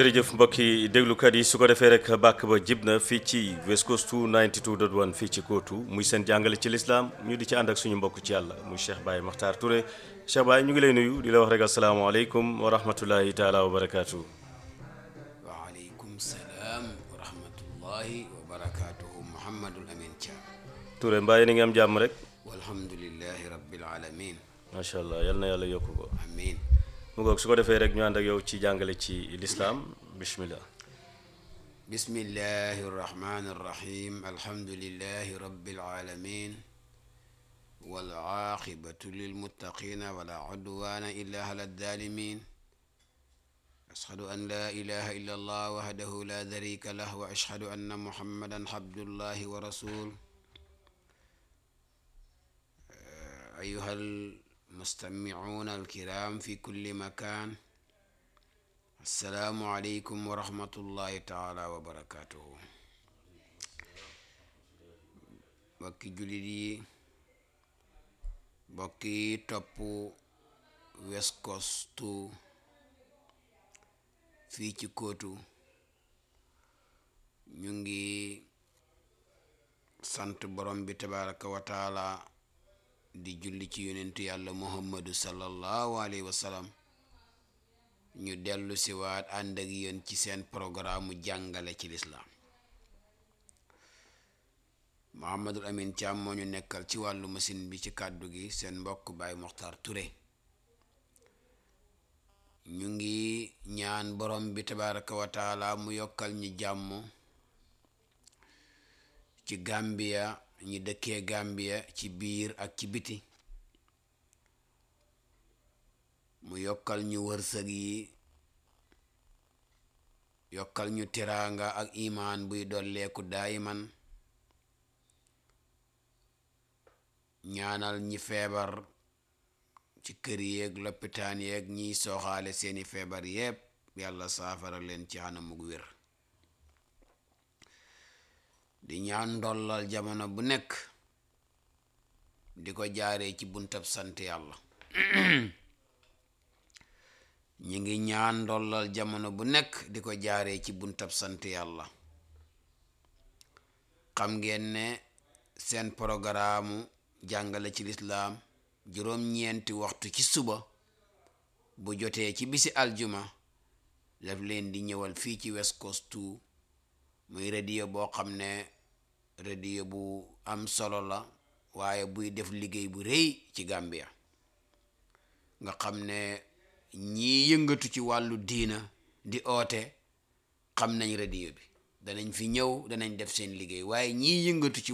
jërëjëf mbokki déglukat yi su ko defee rek bàkk ba jib na fii ci West Coast 92.1 fii ci kóotu muy seen jàngale ci lislaam ñu di ci ànd ak suñu mbokk ci yàlla muy Cheikh Baye Makhtar Touré Cheikh Baye ñu ngi lay nuyu di la wax rek asalaamaaleykum wa rahmatullahi taala wa barakaatu. waaleykum salaam wa rahmatullahi wa barakaatuhu Mouhamadul Amin Thiam. Touré mbaa ni ngi am jàmm rek. walhamdulillahi rabbil alamin macha allah yal na yàlla yokk ko. amin mu ngoog su ko defee rek ñu ànd ak yow ci jàngale ci lislaam bismillah. bismillahi arrahmani arrahim alhamdulillahi rabbil alamin wal aaqibatu lilmuttaqina wala udwana illa ala ddalimin ashhadu an la ilaha illa allah wahdahu la sharika lah wa ashhadu anna muhammadan abdullahi wa rasul أيها المستمعون الكرام في كل مكان السلام عليكم ورحمة الله تعالى وبركاته bokki jullit yi bokki topp West Coast fii ci kóotu ñu ngi sant borom bi tabaraka wa taala di julli ci yonentu yàlla muhammadu sallallahu alayhi wa sallam ñu dellu si waat ànd ak yéen ci seen programme jàngale ci lislaam muhammadul amin Thiam moo ñu nekkal ci wàllu machine bi ci kàddu gi seen mbokk Baye Mokhtar Touré ñu ngi ñaan borom bi tabaraka wa taala mu yokkal ñu jàmm ci Gambia ñi dëkkee Gambia ci biir ak ci biti mu yokkal ñu wërsëg yi yokkal ñu tiraanga ak imaan buy dolleeku daayiman ñaanal ñi feebar ci kër yeeg loppitaan yeeg ñiy sooxaale seeni feebar yépp yàlla saafara leen ci anamug wér di ñaan ndollal jamono bu nekk di ko jaaree ci buntab sant yàlla ñi ngi ñaan ndollal jamono bu nekk di ko jaaree ci buntab sant yàlla xam ngeen ne seen programme jàngale ci lislaam juróom-ñeenti waxtu ci suba bu jotee ci bisi aljuma daf leen di ñëwal fii ci West Coast muy radio boo xam ne radio bu am solo la waaye buy def liggéey bu rëy ci Gambia nga xam ne ñii yëngatu ci wàllu diina di oote xam nañ radio bi danañ fi ñëw danañ def seen liggéey waaye ñii yëngatu ci